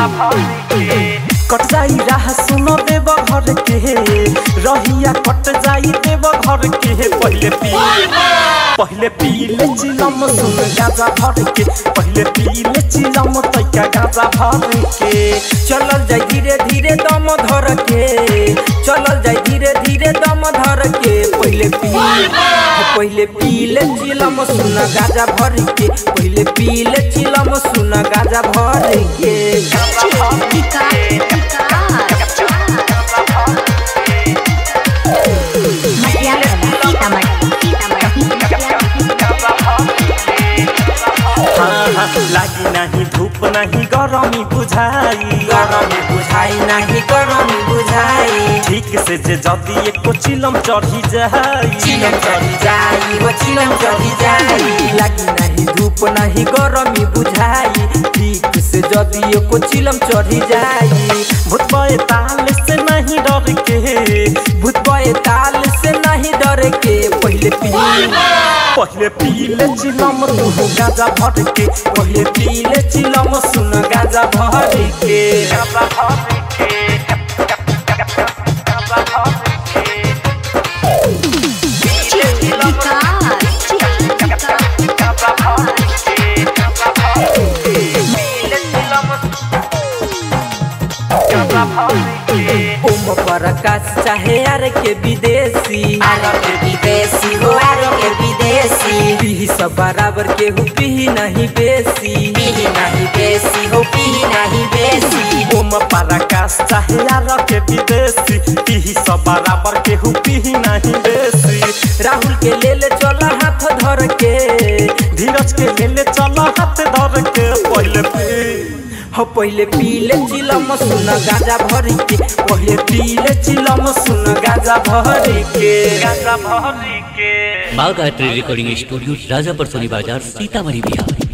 कट जाई राह सुन देव घर के रहिया कट जाई देव घर के पहले पी पहले पीले चिलम सुन गाजा भर के पहले पीले चिलम तैका गाजा भर के चलल जाई धीरे धीरे दम धर के चलल जाई धीरे धीरे दम धर के पहले पी पहले पीले चिलम सुन गाजा भर के पहले पीले चिलम सुन गाजा भर के गाजा भर के हाँ, हाँ, लागी नहीं धूप नहीं गरमी बुझाई गरमी बुझाई नाही गरमी बुझाई ठीक से जे जदी एको चिलम चढ़ी जाई चिलम चढ़ी जाई वो चिलम चढ़ी जाई लागी नहीं धूप नहीं गरमी बुझाई ठीक से जदी एको चिलम चढ़ी जाई भूत बए ताल से नहीं डर के भूत बए ताल से नहीं डर के पहले पी पहले पीले चिलम तू गाजा भर के पहले पीले चिलम सुन गाजा भर के गाजा भर के गाजा भर के पीले चिलम गाजा भर के गाजा भर के पीले चिलम गाजा भर के ओम प्रकाश चाहे यार के विदेशी आर के विदेशी हो आर के विदेशी पीही सब बराबर के हु पीही नहीं बेसी पीही नहीं बेसी हो पीही नहीं बेसी ओम पराकाश चाहे यार के विदेशी पीही सब बराबर के हु पीही नहीं बेसी राहुल के ले ले चल हाथ धर के धीरज के लेले चल हाथ धर के पहले पी हो पहले पीले चिलम सुन गाजा भर के पहले पीले चिलम सुन गाजा भर के गाजा भर के माँ गायत्री रिकॉर्डिंग स्टूडियो राजापर सोनी बाजार सीतामढ़ी बिहार